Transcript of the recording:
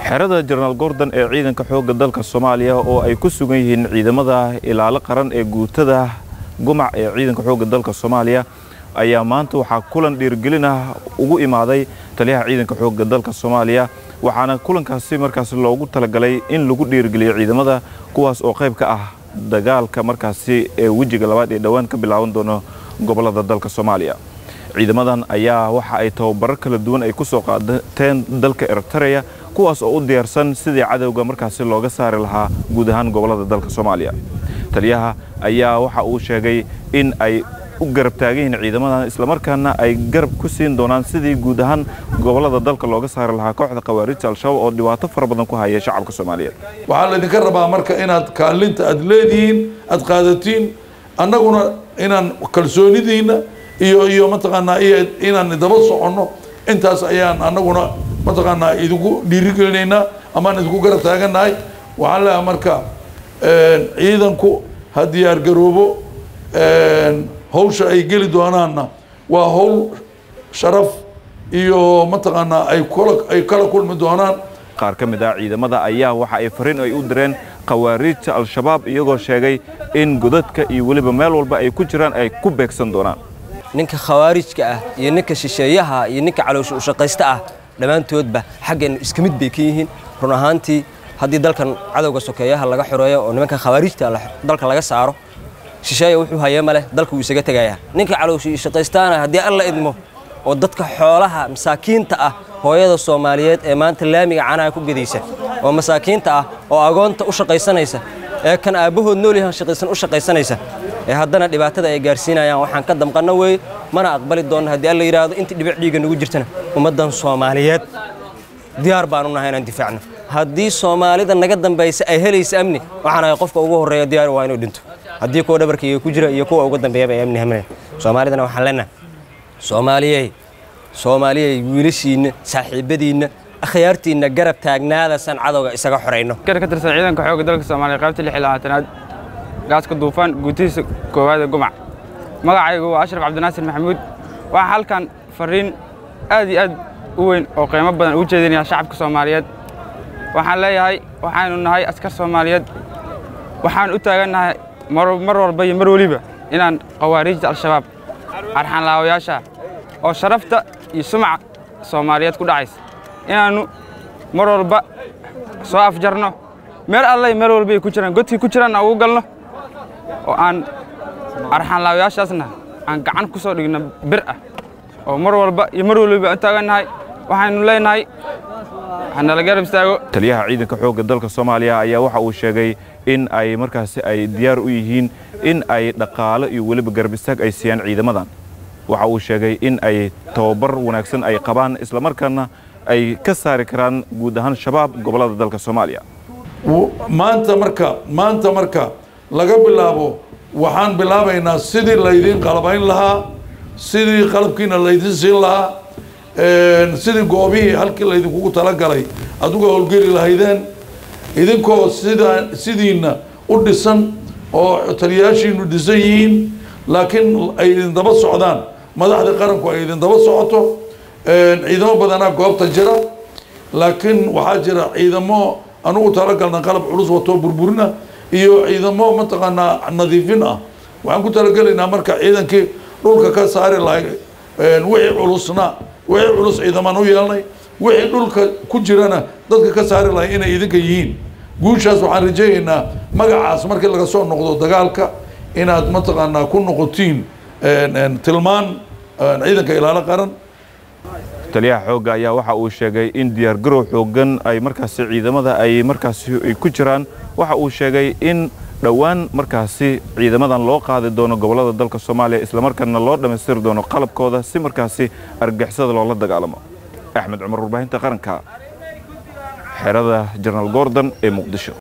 xerada jenaraal gordon ee ciidanka xoogga dalka soomaaliya oo ay ku sugan yihiin ciidamada ilaalo qaran ee guutada gumac ee ciidanka xoogga dalka soomaaliya ayaa maanta waxaa kulan dhiirgelin ah ugu imaaday taliyaha ciidanka xoogga dalka soomaaliya waxaana kulankaasi markaasi loogu talagalay in lagu dhiirgeliyo ciidamada kuwaas oo qayb ka ah dagaalka markaasi ee wejiga labaad ee dhowaan ka bilaaban doono gobollada dalka soomaaliya ciidamadan ayaa waxa ay tababarar kala duwan ay ku soo qaadateen dalka eritareya kuwaas oo u diyaarsan sidii cadowga markaasi looga saari lahaa guud ahaan gobollada dalka soomaaliya taliyaha ayaa waxa uu sheegay in ay u garab taagan yihiin ciidamadan islamarkaana ay garab ku siin doonaan sidii guud ahaan gobollada dalka looga saari lahaa kooxda khawaarijta al-shabaab oo dhibaato fara badan ku haya shacabka soomaaliyeed waxaa laydinka rabaa marka inaad kaalinta aad leedihiin aad qaadatiin annaguna inaan kalsoonidiinna iyo iyo mataqaanaa iyo inaan daba soconno intaas ayaan annaguna mataqaanaa idinku dhiirigelinaynaa amaan idinku garab taagannahay waxaan leeyahay marka ciidanku ha diyaar garoobo hawsha ay geli doonaanna waa hawl sharaf iyo mataqaanaa ay kula ay kala kulmi doonaan qaar ka mid ah ciidamada ayaa waxa ay fariin ay u direen khawaariijta al-shabaab iyagoo sheegay in godadka iyo weliba meel walba ay ku jiraan ay ku beegsan doonaan ninka khawaarijka ah iyo ninka shisheeyaha iyo ninka caloosha ushaqaysta ah dhammaantoodba xaggeennu iska mid bay ka yihiin run ahaantii haddii dalkan cadowga sokeeyaha laga xoreeyo oo nimanka khawaarijta dalka laga saaro shisheeya wuxuu hayee ma leh dalka wuu isaga tegayaa ninka caloosha ushaqaystaana haddii alla idmo oo dadka xoolaha masaakiinta ah hooyada soomaaliyeed ee maanta laamiga canaha ku gedaysa oo masaakiinta ah oo agoonta u shaqaysanaysa ee kan aabbahood noolyahan shaqaysan u shaqaysanaysa ee haddana dhibaatada ay gaarsiinayaan waxaan ka damqanno weeye mana aqbali doonno haddii alla yidhaahdo intii dhibic dhiigga nagu jirtana ummaddan soomaaliyeed diyaar baan u nahay inaan difaacno haddii soomaalida naga dambaysa ay helaysa amni waxaan ahay qofka ugu horreeya diyaar waa inuu dhinto haddii kuwa dhabarkayga ku jira iyo kuwa uga dambeeyaba ay amni haminayn soomaalidana waxaan leenahay soomaaliyey soomaaliyey wiilashiinna saaxiibadiinna akhyaartiinna garab taagnaadasan cadowga isaga xorayno ka tirsan ciidanka xoogga dalka soomaaliya qaybta lix iyo labaatanaad gaaska duufaan guutihiisa koowaad ee gumac magacaygu waa ashraf cabdinaasir maxamuud waxaa halkan fariin aad iyo aad u weyn oo qiimo badan ugu jeedinaya shacabka soomaaliyeed waxaan leeyahay waxaanu nahay askar soomaaliyeed waxaan u taagannahay mar walba iyo mar weliba inaan khawaariijta al-shabaab arxanlaawayaasha oo sharafta iyo sumca soomaaliyeed ku dhacaysa inaannu mar walba soo afjarno meel allay meel walba ay ku jiraan godkii ku jiraanna ugu galno oo aan arxanlaawayaashaasna aan gacan ku soo dhigno bir ah oo mar walba iyo mar waliba u taagannahay waxaynu leenahay hanala garab istaago taliyaha ciidanka xoogga dalka soomaaliya ayaa waxa uu sheegay in ay markaasi ay diyaar u yihiin in ay dhaqaalo iyo weliba garab istaag ay siiyaan ciidamadan waxa uu sheegay in ay tababar wanaagsan ay qabaan islamarkaana ay ka saari karaan guud ahaan shabaab gobollada dalka soomaaliya maanta marka maanta marka laga bilaabo waxaan bilaabaynaa sidii laydin qalabayn lahaa sidii qalabkiina laydin siin lahaa sidii goobihii halkii laydinkugu talagalay aad uga howlgeli lahaydeen idinkoo sida sidiina u dhisan oo taliyayaashiinu dhisan yihiin laakiin ay idin daba socdaan madaxda qaranku ay idin daba socoto ciidamo badanaa goobta jira laakiin waxaa jira ciidamo anugu talagalna qalab culus wato burburina iyo ciidamo mataqaanaa nadiifin ah waxaan ku talagelaynaa marka ciidankii dhulka ka saari lahay wixii culusna wixii culus ciidamaan u yeelnay wixii dhulka ku jirana dadka ka saari lahay inay idinka yihiin guushaas waxaan rajaynaynaa magacaas markii laga soo noqdo dagaalka inaad mataqaanaa ku noqotiin tilmaan ciidanka ilaalo qaran taliyaha xoogga ayaa waxa uu sheegay in diyaargarow xooggan ay markaasi ciidamada ay markaasi ay ku jiraan waxa uu sheegay in dhowaan markaasi ciidamadan loo qaadi doono gobollada dalka soomaaliya islamarkaana loo dhammaystiri doono qalabkooda si markaasi argixisada loola dagaalamo axmed cumar warbaahinta qaranka xerada jenaraal gordon ee muqdisho